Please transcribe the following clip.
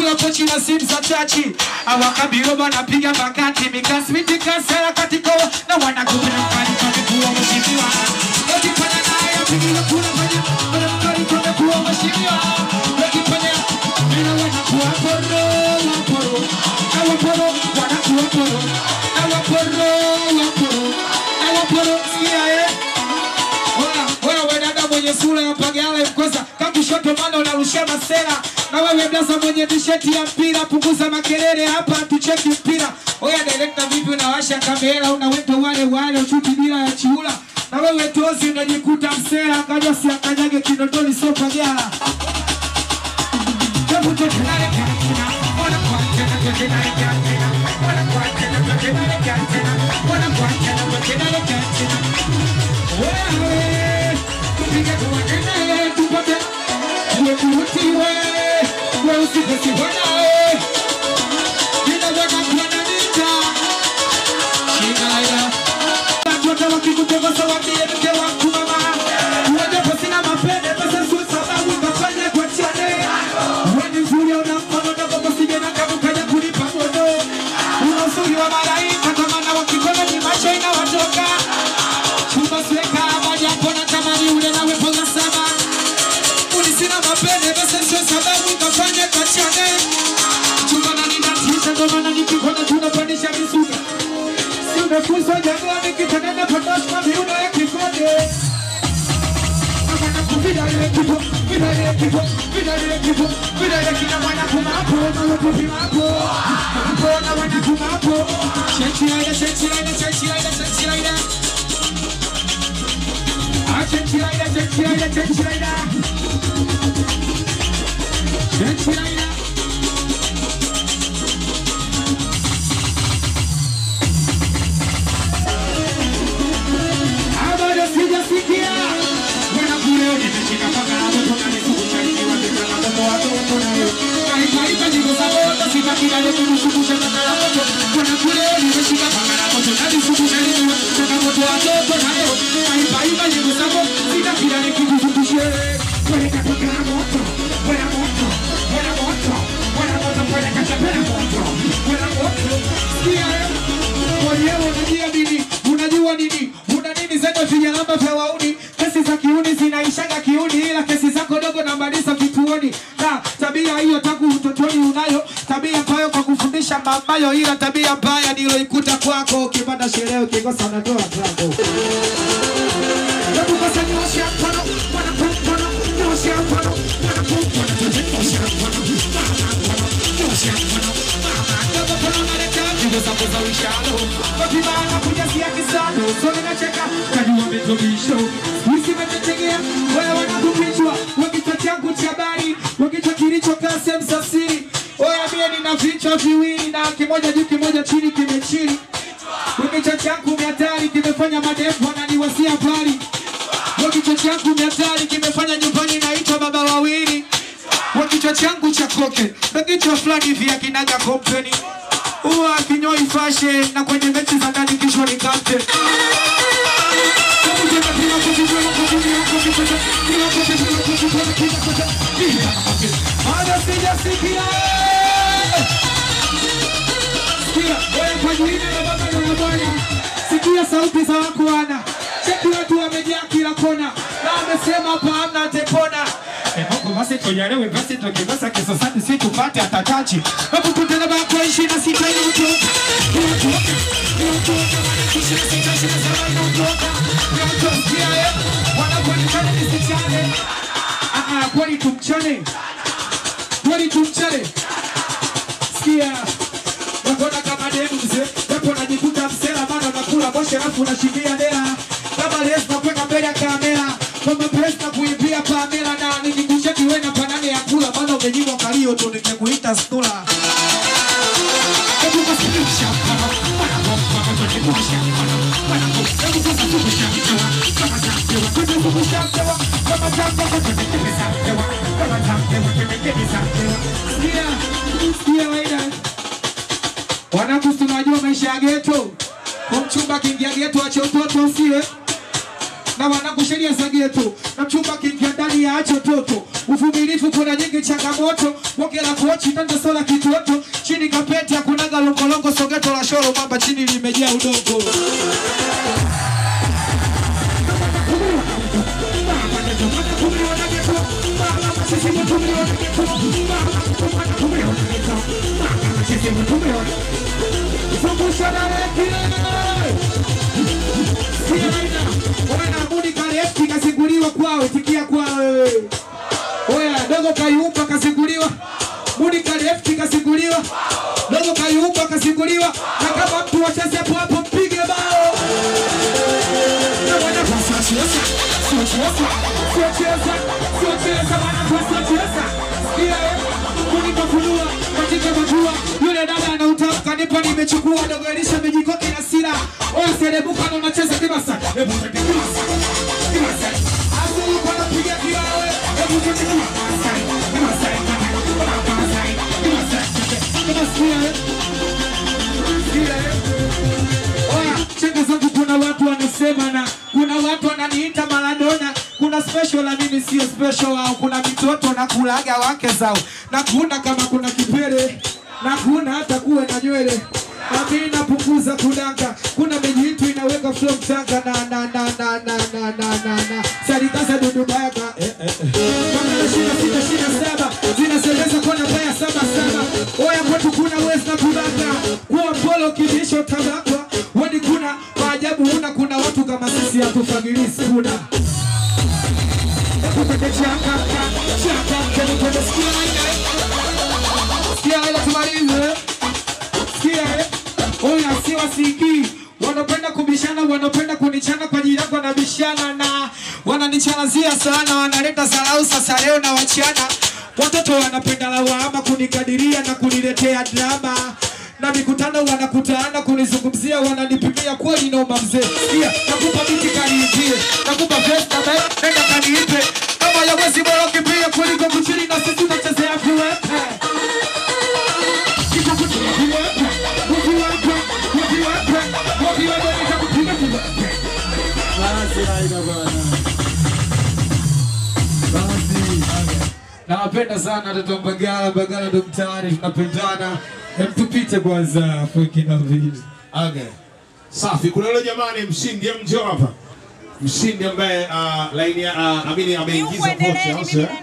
wanakula pochi na simu za chachi awakabiro wanapiga makati mikasmiti kasera katika na wanakupenda mkali kwa kuwa mheshimiwa wakifanya naye apigiwe kura kwenye mkali kwa kuwa mheshimiwa wakifanya mina wanakuwa poro waporo na waporo wanakuwa poro na waporo waporo na waporo sikia eh wewe wewe dada mwenye sura ya pagala mkosa kakushoto maana unarushia masera na wewe blaza mwenye tisheti ya mpira punguza makelele hapa tucheki mpira oya director vipi unawasha kamera unaweka wale wale uchuti bila ya chiula na wewe tozi unajikuta msera kaja siakanyage kinondoni sio pagala Hebu tutelale tena, wana kwa tena, tutelale tena, wana kwa tena, tutelale tena, wana kwa tena, tutelale tena. Wewe, tupige tuwakene, tupate, tuwe tuutiwe, wewe usipesiwe nawe. Ninaweza kuwa na nita, shingaya. Watoto wakikutongoza waambie mke wangu mama, unajua sina mapende, pesa sio sababu nikafanya kuachane. Wewe ni mzuri una mkono ndogo usije na kama kaja kulipa godo. Una uzuri wa malaika kama na wakikono ni macho inawatoka. Chumba sweka maji hapo na tamani ule nawe ponga sama. Uni sina mapende pesa sio sababu nikafanya kuachane. Chumba na ninatisha ndo maana nikikona tunapandisha misuka. Si umefuzwa jangwani kitandana potosh kwa viuno ya kikonde. Habari sijasikia. Bwana kule nimeshika paka na moto na nisukusha ikiwa tena na moto wa moto na yo. Kaikaika jibu za moto sitaki na yetu nisukusha paka na moto. Bwana kule nimeshika paka na moto na nisukusha ikiwa tena moto wa moto na yo. Kaikaika jibu za moto sitaki na yetu nisukusha. Bwana paka na moto. Bwana moto. Bwana moto. Bwana moto bwana kacha bwana moto. Bwana moto. Sikia eh. Mwenyewe unajua nini? Unajua nini? Una nini zako vijalamba vya wauni? Kesi za kiuni zinaishaga kiuni, ila kesi zako dogo na maliza vituoni. Na tabia hiyo tangu utotoni unayo, tabia ambayo kwa kufundisha mamayo, ila tabia mbaya niloikuta kwako. Ukipata sherehe ukikosa unatoa zako. Hebu kwanza nyosha mkono, bwana mkono, nyosha mkono, bwana mkono, nyosha mkono, nyosha mkono, Dogo mkono unaleta jibu za kuzalishano. Wakibana kujazia kisano, so ninacheka, kajua mitobisho. Wiki imetetegea, wewe wanakupichwa, wakichwa changu cha habari, wakichwa kilichokaa sehemu za siri. Oya mie nina vichwa viwili na kimoja juu kimoja chini kimechini. Kichwa changu miatari kimefanya madevu ananiwasia mbali. Kichwa changu miatari kimefanya nyumbani naitwa baba wawili. Kichwa changu cha koke na kichwa fulani hivi akinaga kompeni huwa kinyoi fashe na kwenye mechi za ndani kichwa ni captain. Bado sijasikia. Sikia, wewe kwa jina la Baba na la Mwana. Sikia sauti za wako wana. Cheki watu wamejaa kila kona. Na wamesema hapa hamna tepona. Eh, Mungu basi tujaliwe basi tukikosa kisosani si tupate atatachi. Hapo kutana bako ishi na sita ili mtu. Wanakuonekana nisichane. Ah, ah, kwani tumchane? Kwani tumchane? Sikia. Nakona kama demu mzee, hapo najikuta msela bado nakula boshe alafu unashikia dela. Kama lesi nakwenda mbele ya kamera. Kama press na kuimbia Pamela na nikikushia kiwe na panane ya kula maana umenyimwa kalio tu nikikuita stula. Hebu basi kisha. Sikia, sikia waida. Wanangu tunajua maisha ya geto. Kumchumba kiingia geto ache utoto usiwe. na wanangu sheria za geto na mchumba kiingia ndani ya acho toto uvumilivu kuna nyingi changamoto boge la kochi tanda sola kitoto chini kapeti hakunaga longolongo sogeto la shoro mamba chini limejaa udongo kasiguliwa kwao tikia kwao wewe oya dogo kayumba kasiguliwa mudi kalefti kasiguliwa dogo kayumba kasiguliwa na kama mtu wacheze hapo hapo mpige bao na bwana kwa sio cheza sio cheza sio cheza sio cheza bwana kwa sio cheza sikia eh mudi kafunua katika majua yule dada anautamka nipo nimechukua dogo elisha mejikoki na sila oya serebuka na unacheza kibasa hebu tete kibasa kibasa Asu yuko anapiga kiawe hebu tete kibasa kibasa kibasa kibasa kibasa sikia eh sikia eh Oya, chenga zangu kuna watu wanasema na kuna watu wananiita Maradona, kuna special na mimi sio special, au kuna mitoto na kulaga wake zao, na kuna kama kuna kipele na kuna hata kuwe na nywele na mimi napunguza kudanga, kuna mejitu inaweka flow mchanga na na na na na na na na na sarikaza dudubaga eh, eh, eh. Kama shina sita shina saba zinaseleza kona baya saba saba, oya kwetu kuna wezi na kudanga kuwa polo kibisho tabakwa wani kuna maajabu huna kuna watu kama sisi hatufagilisi kuna Kupete chaka, chaka, kwenye kwenye sikia aina Sikia aina tumalize Sikia eh Oya si wasiki wanapenda kubishana, wanapenda kunichana kwa ajili yako, wanabishana na wananichanazia sana, wanaleta zarau. Sasa leo na wachana, watoto wanapenda lawama, kunikadiria na kuniletea drama na mikutano wanakutana kunizungumzia, wananipimia kweli noma mzee. Sikia, nakupa miti kaniitie, nakupa vesta be, nenda kaniipe kama ya mwezi bora kimbia kuliko kuchini na sisi tunachezea viwepe Nawapenda sana watoto wa Mbagala, Mbagala ndo mtaani, tunapendana. Hem, tupite kwanza afu kina vitu. Okay. Safi. Kuna yule jamani mshindi, hem njoo hapa. Mshindi ambaye uh, laini uh, amini ameingiza Niuendelee, pocha, au mimi sio?